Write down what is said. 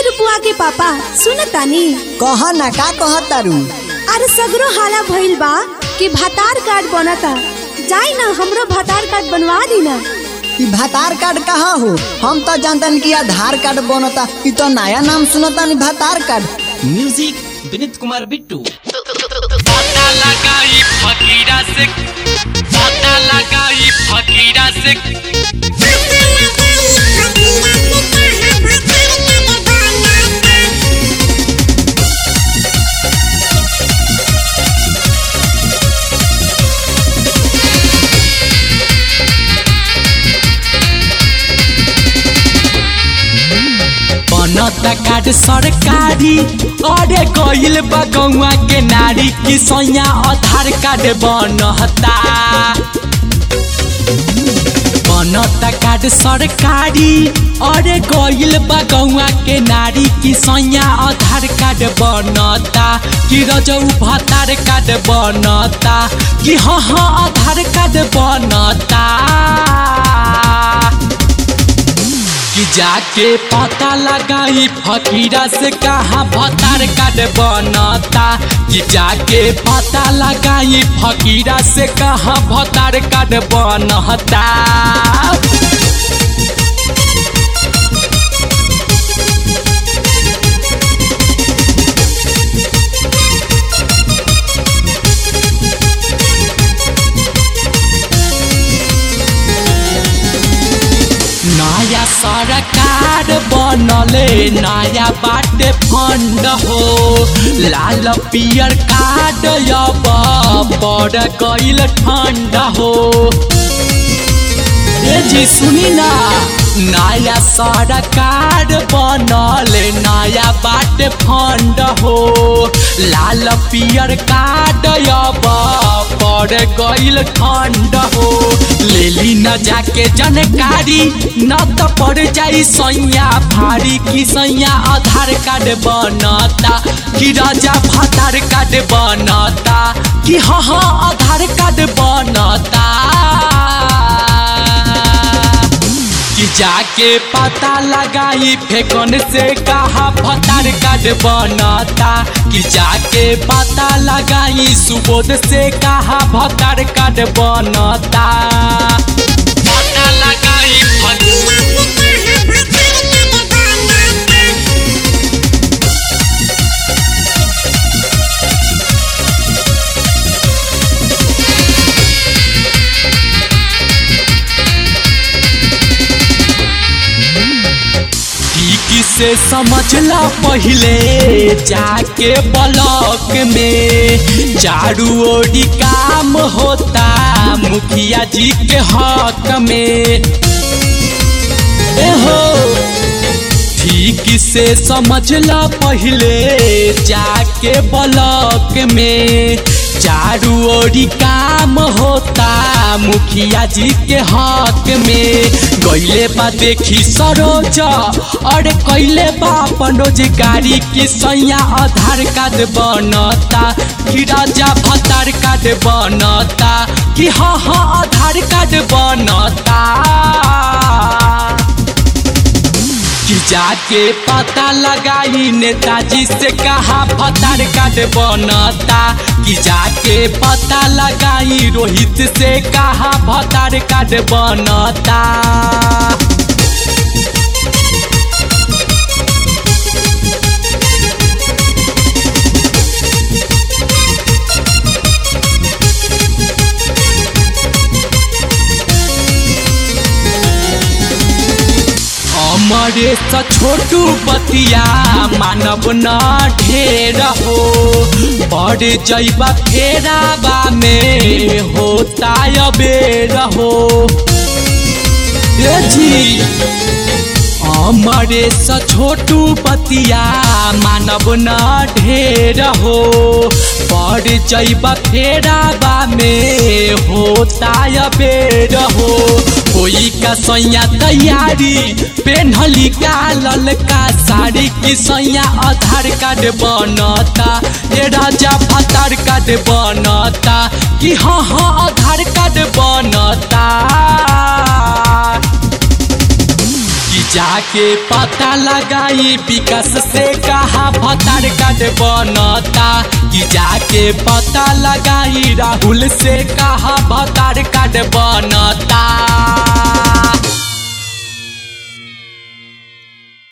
रुपुआ के पापा सुन तानी कह ना का कह तारू अरे सगरो हाला भइल बा कि भातार कार्ड बनता जाई ना हमरो भातार कार्ड बनवा दी ना ई भातार कार्ड कहा हो हम तो जानतन कि आधार कार्ड बनता ई तो नया नाम सुनता नी भातार कार्ड म्यूजिक विनीत कुमार बिट्टू पता लगाई फकीरा से पता लगाई फकीरा से बनता कार्ड सरकारी अरे गइल बा गौवा के नारी की सैया आधार कार्ड बनता बनता कार्ड सरकारी अरे गइल बा गौवा के नारी की सैया आधार कार्ड बनता कि रजऊ भतार कार्ड बनता कि हाँ हाँ आधार कार्ड बनता कि जाके पता लगाई फकीरा से कहाँ भतार कार्ड बनता कि जाके पता लगाई फकीरा से कहाँ भतार कार्ड बनता नया सरकार बनले नया बाटे फंड हो लाल पियर कार्ड अब बड़ गइल ठंड हो ए जी सुनी ना नया सरकार बनल नया बाटे फंड हो लाल पियर कार्ड अब पड़ गइल ठंड हो लेली न जाके जानकारी न त पड़ जाई सैया भारी की सैया आधार कार्ड बनता कि राजा भातार कार्ड बनता कि हाँ हाँ आधार कार्ड बनता कि जाके पता लगाई फेकन से कहा भतार कार्ड बनता कि जाके पता लगाई सुबोध से कहा भतार कार्ड बनता पता लगाई फकीरा ठीक से समझला पहले जाके ब्लॉक में चारू ओरी काम होता मुखिया जी के हक में ए हो ठीक से समझला पहले जाके ब्लॉक में चारू ओरी काम होता मुखिया जी के हक में गईले बा देखी सरोज और कैले बा अपन रोजगारी की सैया आधार कार्ड बनता कि राजा भतार कार्ड बनता कि हाँ हाँ आधार कार्ड बनता कि जाके पता लगाई नेताजी से कहा भतार कार्ड बनता कि जाके पता लगाई रोहित से कहा भतार कार्ड बनता अमरेश छोटू बतिया मानव न ढेर हो बड़ जैबा फेराबा में होता अबेर हो ए जी अमरेश छोटू बतिया मानव न ढेर हो बड़ जैबा फेराबा में होता अबेर हो कोई का सैया तैयारी पेन्हली का ललका साड़ी की सैया आधार कार्ड बनता ये राजा भतार कार्ड बनता कि हाँ हाँ आधार कार्ड बनता कि जाके पता लगाई विकास से कहा भतार कार्ड बनता कि जाके पता लगाई राहुल से कहा भतार कार्ड बन